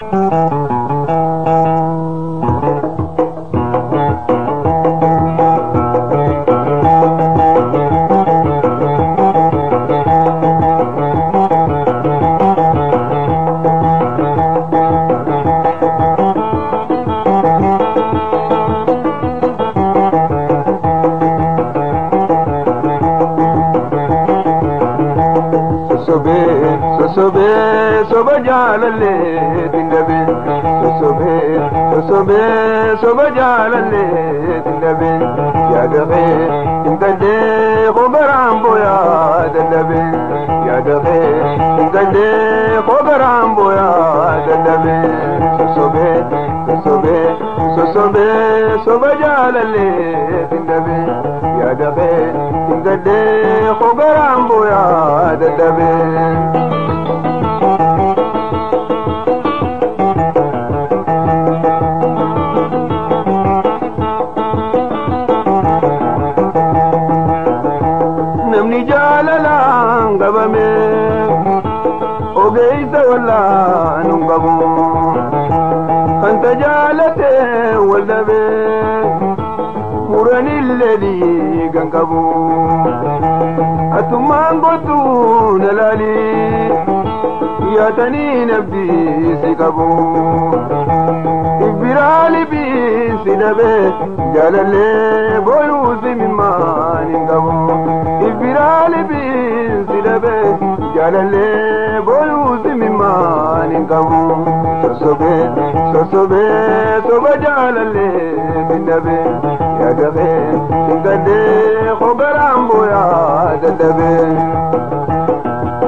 sosobee sosobee soba jaalallee dindabee sosobee sosobee soba jaalallee dindabee yaadaqee intallee kogaraan booyaa dadhabee yaadaqee intallee kogaraan booyaa dadhabee sosobee sosobee sosobee soba jaalallee dindabee yaadaqee intallee kogaraan booyaa dadhabee. namni jaalalaan qabame ogeeysa wallaan hin qabu kanta jaalate wal dhabe muranillee dhiigan qabu atummaan kottu na laali yaatanii nabdiisi qabu ibbiraali biisi dhabe jaalallee booyuusi mimmaan hin qabu ibbiraali biisi dhabe jaalallee booyuusi mimmaan hin qabu sosobee sosobee soba jaalallee min dhabe yaadabee hin gaddee kogaraan booyaa dadhabee.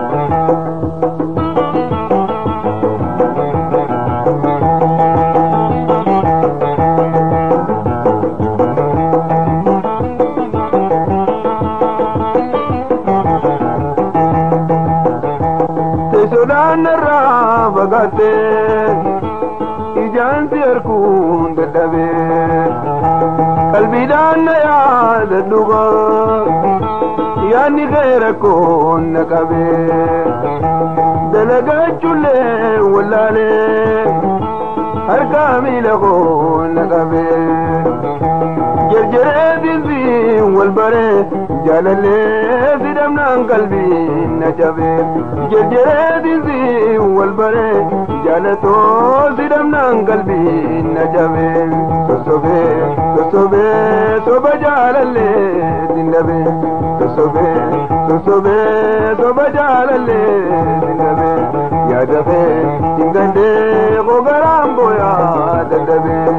teessoodhaan irraa fagaattee ijaansi harkuun dadhabee qalbiidhaan na yaada dhuga yaadni kee rakkoon na qabee dalagaachuullee wallaalee harkaa miila koo na qabee jarjaree dinsiin wal baree jaalallee sidhamnaan qalbiin na cabee jarjaree dinsiin wal baree jaalatoo sidhamnaan qalbiin na cabee sosobee sosobee soba jaalallee dindabee sosobee sosobee soba jaalallee dindabee yaadabee dingandee kogaraan booyaa dadhabee.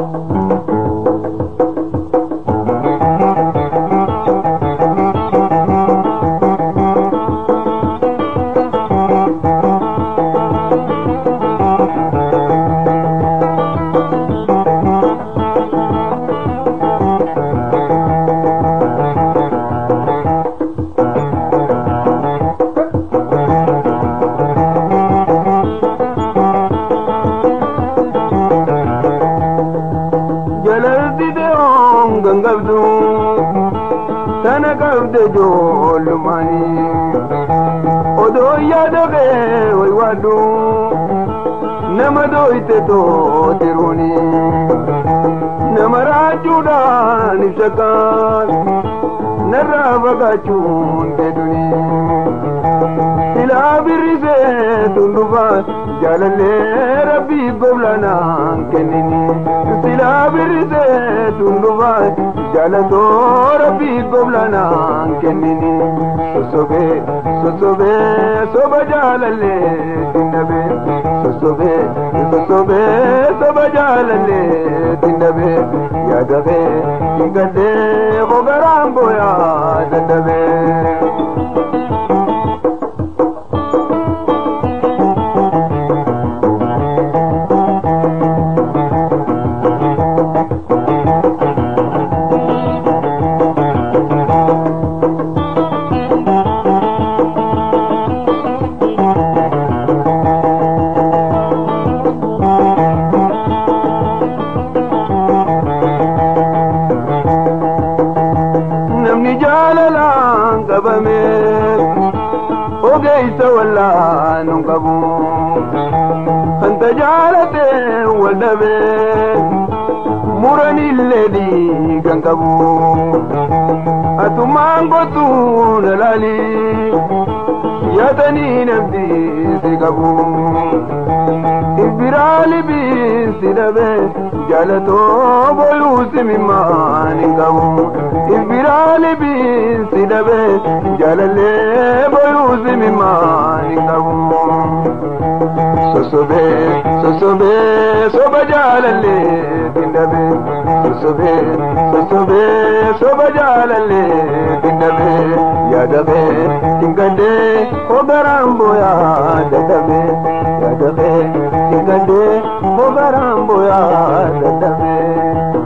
jalaltite on gangabdu tana qabde joollumani odoo yaadake way waaddu nama doyte tootiruni nama raachuudhaan ibsakaan narraa fagaachuun deduni silaa birrisee tundufaan jaalallee rabbii goblanaan kennini silaa birrisee tundufaan jaalatoo rabbii goblanaan kennini sosobee sosobee soba jaalallee dinnabee sosobee sosobee soba jaalallee dinnabee yaadabee dingadee kogaraan booyaa dadhabee. wal dhabee muranillee dhiigan qabu atumaan kottuu na laali yaadanii namti si qabu ibbiraali biisi dhabee jaalatoo booluu simimaan hin qabu ibbiraali biisi dhabee jaalallee booluu simimaan hin qabu sosobee sosobee soba jaalallee tindabe sosobee sosobee soba jaalallee tindabe yaadabee tingandee hogaraan booyaa dadhabe yaadabee tingandee hogaraan booyaa dadhabe.